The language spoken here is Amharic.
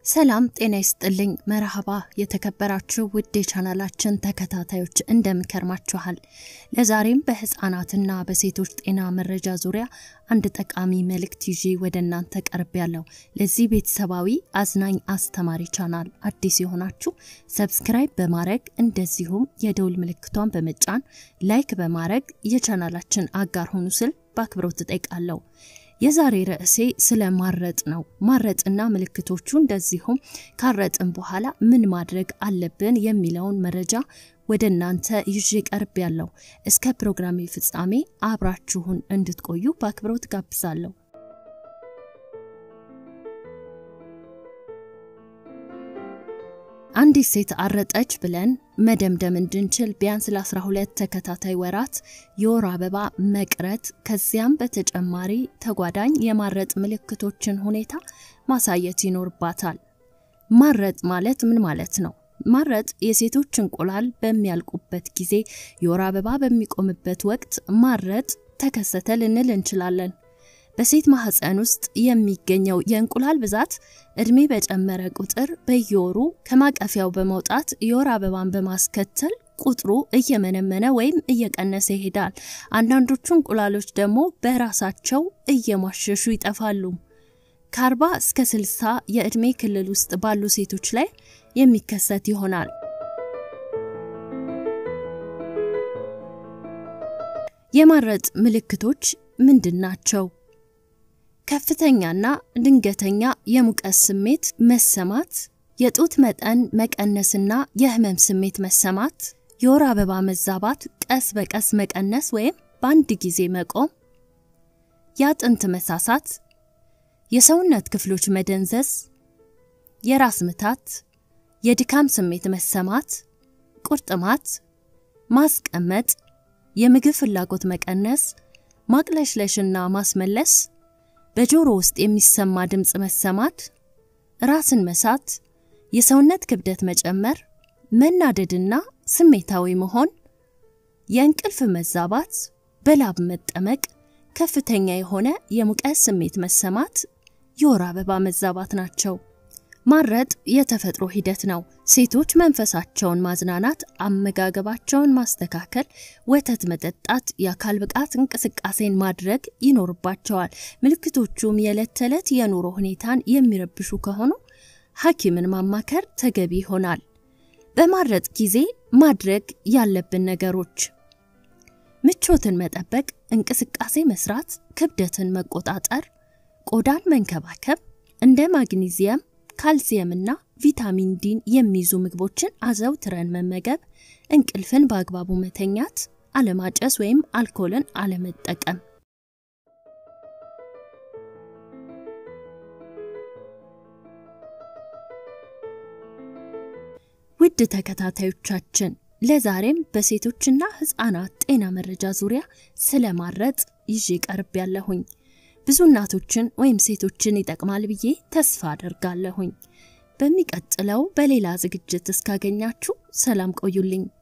ሰላም ጤና ይስጥልኝ። መርሃባ የተከበራችሁ ውድ የቻናላችን ተከታታዮች እንደምከርማችኋል። ለዛሬም በህፃናትና በሴቶች ጤና መረጃ ዙሪያ አንድ ጠቃሚ መልእክት ይዤ ወደ እናንተ ቀርብ ያለው። ለዚህ ቤተሰባዊ አዝናኝ አስተማሪ ቻናል አዲስ የሆናችሁ ሰብስክራይብ በማድረግ እንደዚሁም የደውል ምልክቷን በመጫን ላይክ በማድረግ የቻናላችን አጋር ሆኑ ስል በአክብሮት እጠይቃለሁ። የዛሬ ርዕሴ ስለ ማረጥ ነው። ማረጥና ምልክቶቹ እንደዚሁም ካረጥን በኋላ ምን ማድረግ አለብን የሚለውን መረጃ ወደ እናንተ ይዤ ቀርብ ያለው። እስከ ፕሮግራሜ ፍጻሜ አብራችሁን እንድትቆዩ በአክብሮት ጋብዛለሁ። አንዲት ሴት አረጠች ብለን መደምደም እንድንችል ቢያንስ ለ12 ተከታታይ ወራት የወር አበባ መቅረት ከዚያም በተጨማሪ ተጓዳኝ የማረጥ ምልክቶችን ሁኔታ ማሳየት ይኖርባታል። ማረጥ ማለት ምን ማለት ነው? ማረጥ የሴቶች እንቁላል በሚያልቁበት ጊዜ የወር አበባ በሚቆምበት ወቅት ማረጥ ተከሰተ ልንል እንችላለን። በሴት ማህፀን ውስጥ የሚገኘው የእንቁላል ብዛት እድሜ በጨመረ ቁጥር በየወሩ ከማቀፊያው በመውጣት የወር አበባን በማስከተል ቁጥሩ እየመነመነ ወይም እየቀነሰ ይሄዳል። አንዳንዶቹ እንቁላሎች ደግሞ በራሳቸው እየሟሸሹ ይጠፋሉ። ከ40 እስከ 60 የእድሜ ክልል ውስጥ ባሉ ሴቶች ላይ የሚከሰት ይሆናል። የማረጥ ምልክቶች ምንድን ናቸው? ከፍተኛና ድንገተኛ የሙቀት ስሜት መሰማት፣ የጡት መጠን መቀነስና የህመም ስሜት መሰማት፣ የወር አበባ መዛባት ቀስ በቀስ መቀነስ ወይም በአንድ ጊዜ መቆም፣ የአጥንት መሳሳት፣ የሰውነት ክፍሎች መደንዘዝ፣ የራስ ምታት፣ የድካም ስሜት መሰማት፣ ቁርጥማት፣ ማስቀመጥ፣ የምግብ ፍላጎት መቀነስ፣ ማቅለሽለሽና ማስመለስ በጆሮ ውስጥ የሚሰማ ድምፅ መሰማት፣ ራስን መሳት፣ የሰውነት ክብደት መጨመር፣ መናደድና ስሜታዊ መሆን፣ የእንቅልፍ መዛባት፣ በላብ መጠመቅ፣ ከፍተኛ የሆነ የሙቀት ስሜት መሰማት፣ የወር አበባ መዛባት ናቸው። ማረጥ የተፈጥሮ ሂደት ነው። ሴቶች መንፈሳቸውን ማዝናናት፣ አመጋገባቸውን ማስተካከል፣ ወተት መጠጣት፣ የአካል ብቃት እንቅስቃሴን ማድረግ ይኖርባቸዋል። ምልክቶቹም የዕለት ተዕለት የኑሮ ሁኔታን የሚረብሹ ከሆኑ ሐኪምን ማማከር ተገቢ ይሆናል። በማረጥ ጊዜ ማድረግ ያለብን ነገሮች ምቾትን መጠበቅ፣ እንቅስቃሴ መስራት፣ ክብደትን መቆጣጠር፣ ቆዳን መንከባከብ፣ እንደ ማግኒዚየም ካልሲየምና ቪታሚን ዲን የሚይዙ ምግቦችን አዘውትረን መመገብ፣ እንቅልፍን በአግባቡ መተኛት፣ አለማጨስ ወይም አልኮልን አለመጠቀም። ውድ ተከታታዮቻችን ለዛሬም በሴቶችና ሕፃናት ጤና መረጃ ዙሪያ ስለ ማረጥ ይዤ ቀርብ ያለሁኝ ብዙ እናቶችን ወይም ሴቶችን ይጠቅማል ብዬ ተስፋ አደርጋለሁኝ። በሚቀጥለው በሌላ ዝግጅት እስካገኛችሁ ሰላም ቆዩልኝ።